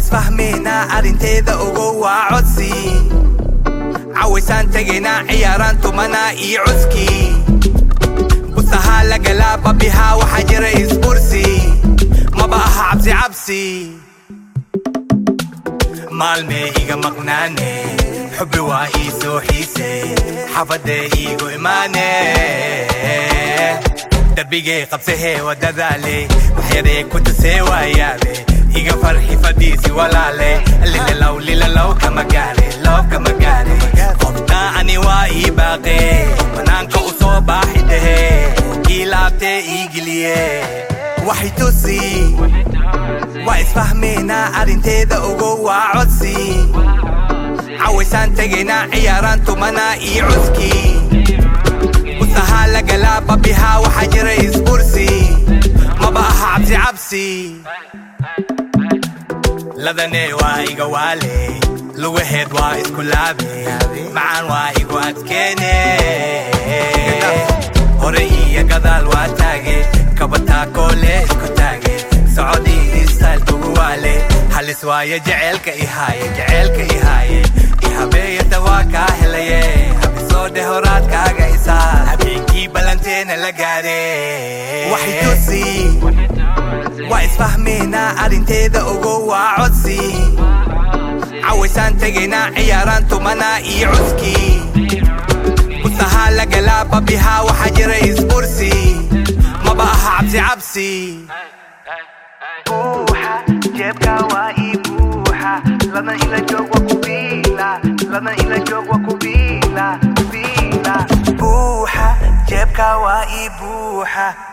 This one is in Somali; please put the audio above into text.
isfahmaynaa arrinteeda ogow waa codsi cawaysaan tegaynaa ciyaaraan tumanaa iyo cuskii busahaa lagalaa babihaa waxaa jira isbursi maba aha cabsi cabsi maalmee iga maqnaane xubbi waa ii soo xiise xafadee iigu imaane darbigay qabsahee wadadaale waxyaree ku tusee waayaabe iga farxi fadhiisi walaale lilalow lilalow kama gaare loob kama gaare qoftaa ani waa ii baaqe banaanka u soo baaxi dhahee ii laabtee ii geliye waxay tusi waa isfahmaynaa arrinteeda ogow waa codsi cawaysaan tegaynaa ciyaaraan tumanaa iyo cuskii busahaa lagalaa babihaa waxaa jira isbursi maba aha cabsi cabsi ladanee waa iga waale lugaheed waa isku laabe macaan waa igu adkeene hore iyo gadaal waa taage kabataa koole isku taage socodii istaayl kugu waale halis waaye jeceelka ihaaye jeceelka ihaaye ihabeeyata waa kaa helaye habisoo dheh horaadkaaga isaa habeenkii ballanteena la gaare waxay tusi waa isfahmaynaa arrinteeda ogow waa codsi cawaysaan tegaynaa ciyaaraan tumanaa iyo cuskii busahaa lagalaa babihaa waxaa jira isbursi maba aha cabsi cabsi buuxa jeebka waa ii buuxa lana ila joog waa ku biila lana ila joog waa ku biila biila buuxa jeebka waa ii buuxa